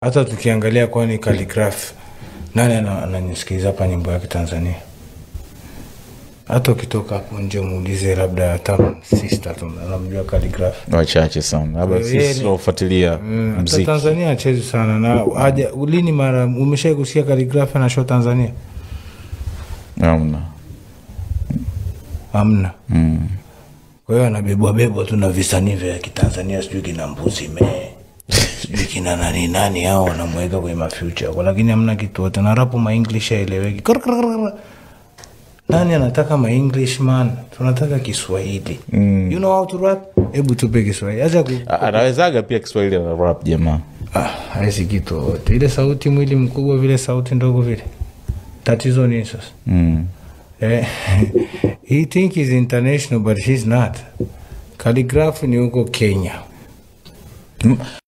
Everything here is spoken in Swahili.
hata tukiangalia kwani Khaligraph nani ana- ananisikiliza hapa nyimbo yake Tanzania hata ukitoka hapo nje muulize labda hata sister tu anamjua Khaligraph wachache sana labda Kwa hiyo yeye sisi ni- tunaofuatilia hata mziki Tanzania achezi sana na haja lini mara umeshai kusikia Khaligraph na show Tanzania amna hamna mm. kwa hiyo anabebwa bebwa tu na visanii vya kitanzania sijui kina mbuzi mee sijui kina nani nani hao wanamweka kwenye mafuture huko lakini hamna kitu wote na rapu maenglish aeleweki Krr, krr, krr. nani anataka maenglish man tunataka kiswahili mm. you know how to rap hebu tupe kiswahili acha ku A- anawezaga pia kiswahili na rap jamaa ah, haisi kitu wote ile sauti mwili mkubwa vile sauti ndogo vile tatizo ni sasa mm. Eh, he think he's international but he's not. Calligraph ni huko Kenya.